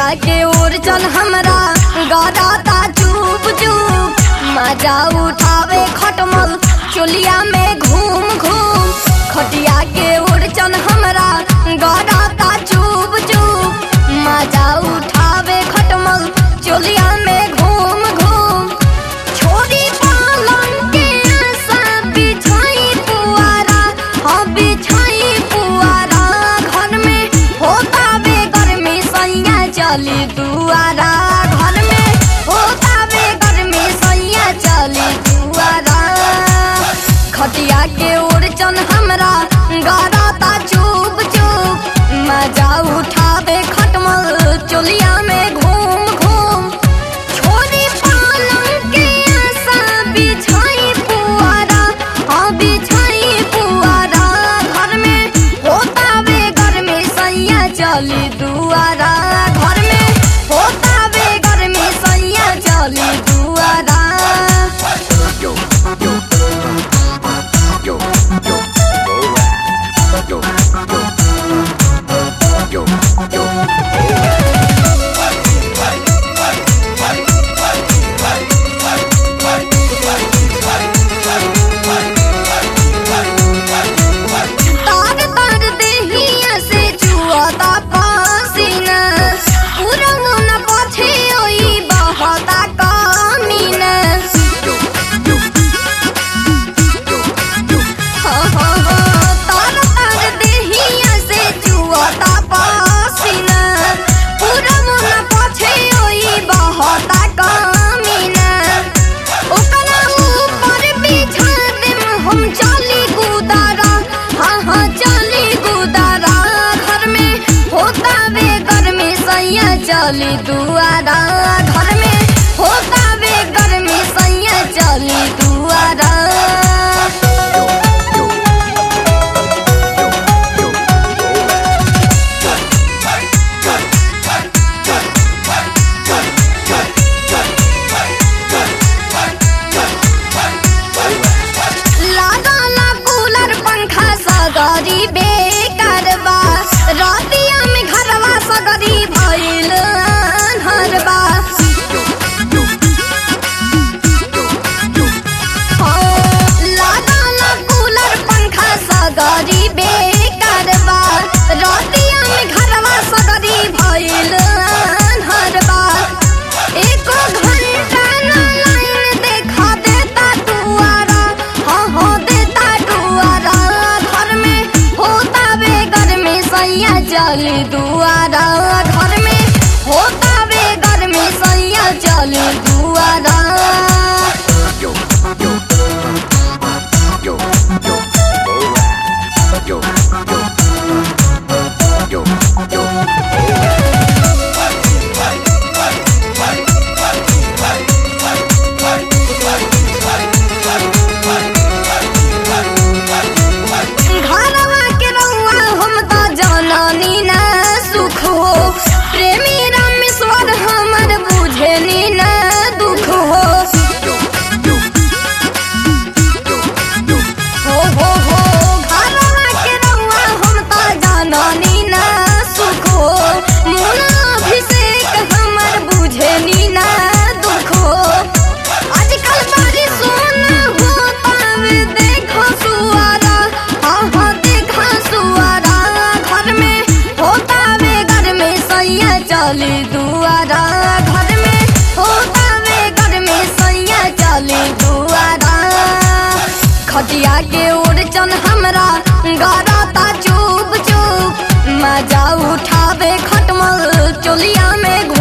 के ओर चल हमरा गराता चुप चुप मजा उठावे खटमल चोलिया में घूम घूम खटिया के ओर चल हमरा गराता चुप चुप मजा उठावे खटमल चोलिया में घूम घूम छोरी पालन के आशा बिछाई पुआरा हाँ बिछाई पुआरा घर में होता बे गर्मी सैया चली दुआरा घर में होता बे गर्मी सैया चली दुआरा खटिया के ओर चन हमरा गराता चुप चुप मजा उठावे खटमल चोलिया में घूम घूम छोरी पालन के आशा बिछाई पुआरा हाँ बिछाई पुआरा घर में होता बे गर्मी सैया चली दुआरा घर में होता बे गर्मी सैया चली दुआरा yo, yo, yo, yo, alright. Yo, yo, yo, yo, तार तार देहिया से चुआता पसीना पूरा मन पछे ओई बहता कमीना yo, yo, yo, yo. हाँ हाँ हाँ तार तार देहिया से चुआता पसीना पूरा मन पछे ओई बहता कमीना ओकरा ऊपर बिछा देम हम चली गुदारा हाँ हाँ चली गुदारा घर में होता बे गर्मी सैया चली दुआरा घर में होता बे गर्मी सैया चली दुआरा Yo, yo, yo, yo, alright. लागला कूलर पंखा सगरी बेकारबा रतिया में घरवा सगरी भइल हरबा लागला कूलर पंखा सगरी बेकारबा रतिया में घरवा सगरी भइल हरबा एको घंटा ना लाइन देखा देता दुआरा हाँ हाँ देता दुआरा घर में होता बे गर्मी सैया चली दुआरा घर में होता बे गर्मी सैया चली दुआरा Yo, yo, yo, yo, alright. Yo, yo, yo, yo, alright. घरवा के रउआ हम त जननी ना सुख हो प्रेमी रामेश्वर हमर बुझेनी ना दुख हो Yo, yo, yo, yo. हो हो हो घरवा के रउआ हम त जननी ना सुख हो मुना अभिषेक हमर बुझेनी ना दुख हो आजकल बारी सोना हो पावे देखो सुआरा हाँ हाँ देखो सुआरा घर में होता वे घर में सैया चली दुआरा घर में होता वे घर में सैया चली दुआरा खटिया के ओर चन हमरा गराता चुप चुप मजा उठावे खटमल चोलिया में घूम